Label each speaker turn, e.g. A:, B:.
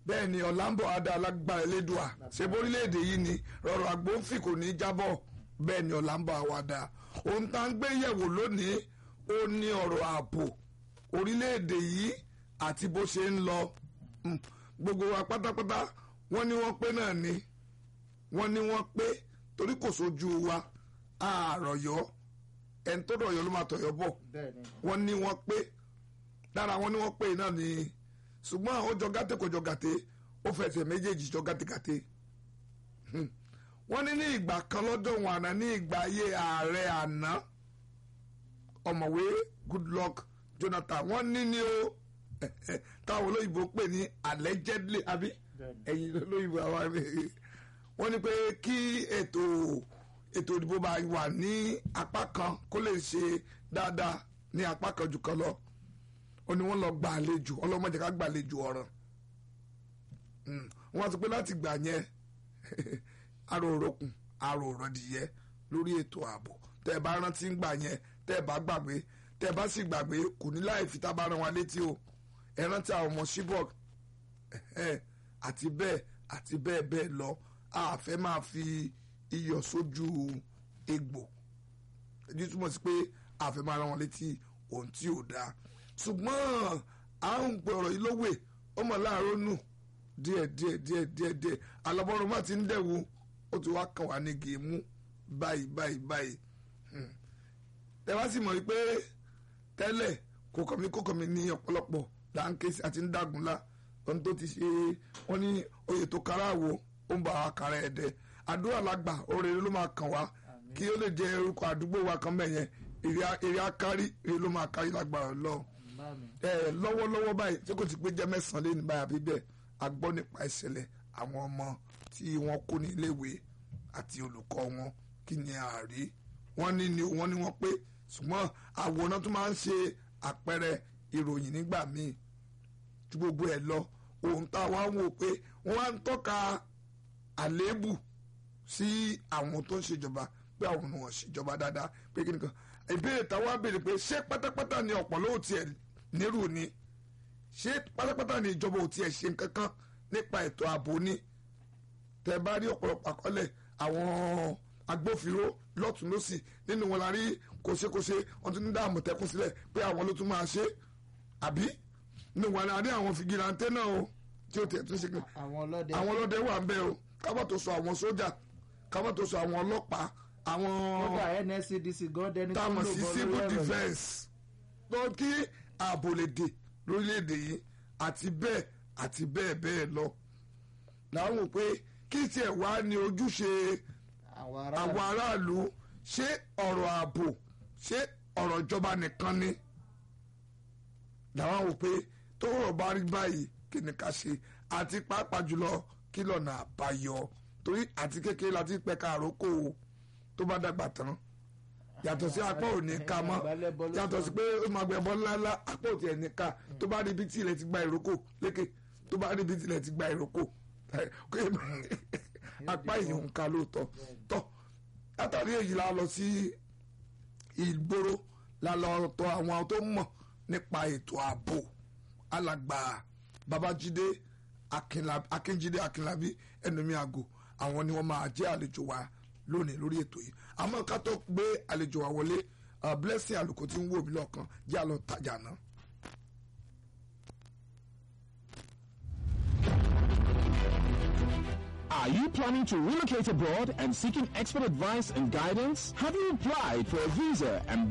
A: bẹ́ẹ̀ ni ọ̀làǹbọ̀ adá alágbára elédùà ṣe bórílẹ̀‐èdè yìí ni rọrọ̀ àgbóǹfì kò ní í jábọ̀ bẹ́ẹ̀ ni ọ̀làǹbọ̀ àwàdà ohun tá ń gbé yẹ̀wò lónìí ó ní ọ̀rọ̀ ààbò orílẹ̀‐èdè yìí àti bó ṣe ń lọ Mm, gbogbo wa pátápátá wọ́n ní wọ́n pé náà ni wọ́n ní wọ́n pé torí kò sójú wa àròyọ́ ẹni tó rọ̀yọ́ ló máa tọ̀yọ́ bọ̀
B: bẹ́ẹ̀ ni
A: wọ́n ní wọ́n pé lára wọn ní wọ́n pé náà ni ṣùgbọ́n ó jọ gàtẹ́ kò jọ gàtẹ́ ó fẹsẹ̀ méjèèjì jọ gàtẹ́gàtẹ́ Hmm. wọ́n ní ní ìgbà kan lọ́dọ̀ wọn àná ní ìgbà ayé ààrẹ àná ọ̀mọ̀wé Goodluck Jonathan wọ́n ní ní o táwọn olóyìnbó pè ní allegedly àbí
B: bẹ́ẹ̀ ni
A: ẹ̀yin olóyìnbó àwa wọ́n ní pé kí ètò ètò ìdìbò bá wà ní apá kan kó lè ṣe dáadáa ní apá kan jù kan lọ ó ní wọ́n lọ gba àlejò ọlọ́mọdé ká gba àlejò ọ̀ràn Mm. wọ́n sọ pé láti gbà yẹn aró òrokùn aró òrọ̀dìyẹ lórí ètò ààbò tẹ́ ẹ bá rántí ń gbà yẹn tẹ́ ẹ bá gbàgbé tẹ́ ẹ bá sì gbàgbé kò ní láì fi tábà rán wa létí o ẹ rántí àwọn ọmọ Chibok ẹ̀hẹ́n, àti bẹ́ẹ̀ àti bẹ́ẹ̀ bẹ́ẹ̀ lọ a fẹ́ máa fi iyọ̀ sójú egbò èyí túmọ̀ sí pé a fẹ́ máa rán wọn létí ohun tí ò dáa ṣùgbọ́n à ń pè ọ̀rọ̀ yìí lówè ó mọ̀ láàárọ̀ nù díẹ̀ díẹ̀ díẹ̀ díẹ̀ díẹ̀ alábọ́rọ̀ má ti ń dẹ̀wò ó ti wá kàn wá ní gèémù báyìí báyìí báyìí Hmm. ẹ wá sì mọ̀ wípé tẹ́lẹ̀ kò kàn mí kò kàn mí ní ọ̀pọ̀lọpọ̀ là ń ké sí àti ń dàgúnlá ohun tó ti ṣe wọ́n ní oyè tó kára wo ó ń bá wa kára ẹ̀ dẹ àdúrà lágbà oore ló máa kàn wá kí ó lè jẹ orúkọ àdúgbò wa kan bẹ́ẹ̀ yẹn èrè akárí èrè ló máa kárí lágbára Ọlọ́run
B: bá mi
A: ẹ lọ́wọ́lọ́wọ́ báyìí tí kò ti pé jẹ́ mẹ́sàn-án lé ní báyà bí bẹ́ẹ̀ a gbọ́ nípa ìṣẹ̀lẹ̀ àwọn ọmọ tí wọ́n kó ní iléèwé àti olùkọ́ wọn kí ni àárí wọ́n ní ni wọ́n ní wọ́n pé ṣùgbọ́n àwòrán tó máa ń ṣe àpẹẹrẹ ìròyìn nígbà míì tí gbogbo ẹ̀ lọ ohun tá a wá ń wò pé wọ́n wá ń tọ́ka àléébù sí àwọn tó ń ṣèjọba pé àwọn ni wọ́n ṣèjọba dáadáa pé kí nìkan ìbéèrè táwa béèrè pé ṣé pátápátá ni ọ̀pọ̀ ló tiẹ̀ nírú ni ṣé pátápátá ni ìjọba ò tiẹ̀ ṣe nǹkan kan nípa ètò ààbò ni tẹ bá rí ọ̀pọ̀lọpọ̀ àkọọ́lẹ̀ àwọn agbófinró lọ́tún lọ́sì nínú wọn la rí kòṣekòṣe wọn tún ní dá àmọ̀tẹ́kùn sílẹ̀ pé àwọn ló tún máa ṣe àbí nínú wọn la rí àwọn fìgìláńtẹ́ náà o tí ó tẹ̀ tún ṣe kan
B: àwọn ọlọ́dẹ
A: àwọn ọlọ́dẹ wà ń bẹ o kábọ̀ tó sọ àwọn sójà kábọ̀ tó sọ àwọn ọlọ́pàá àwọn
B: kódà NSCDC gan dẹni tó ń
A: táwọn
B: lò
A: sí
B: bọ́
A: civil
B: lórí ẹ̀rọ
A: defence tó kí ààbò lè dè lórílẹ̀‐èdè yìí àti bẹ́ẹ̀ àti bẹ́ẹ̀ bẹ́ẹ̀ lọ làwọn wò pé kí tiẹ̀ wá ní ojúṣe
B: àwọn
A: àwọn
B: ará
A: aráàlú ṣé ọ̀rọ̀ ààbò ṣé ọ̀rọ̀ ìjọba nìkan ni làwọn wò pé tó rọ̀ bá rí báyìí kí ni ká ṣe àti pàápàá jùlọ kí lọ́nà àbáyọ torí àti kékeré láti pẹ̀ka àrókò tó bá dàgbà tán yàtọ̀ sí apá ò ní ká mọ́ yàtọ̀ sí pé ó máa gbẹ bọ́ ńláńlá apá ò tiẹ̀ ní ká tó bá rí ibi tí ilẹ̀ ti gba ìrókò lékè tó bá rí ibi tí ilẹ̀ ti gba ìrókò apá yìí ń ka lóòótọ́ tọ́ látàrí èyí la lọ sí ìgboro la lọ tọ̀ àwọn tó mọ̀ nípa ètò ààbò alàgbà babájídé Akínlá- akínjídé akínlábí ẹnumí àgò àwọn ni wọ́n máa jẹ́ àlejò wa lónìí lórí ètò yìí àmọ́ ká tó gbé àlejò wa wọlé uh, blessing àlùkò tí ń wò mí lọ́kàn jẹ́ àlọ́ tajà náà.
C: Are you planning to relocate abroad and seeking expert advice and guidance? Have you applied for a visa and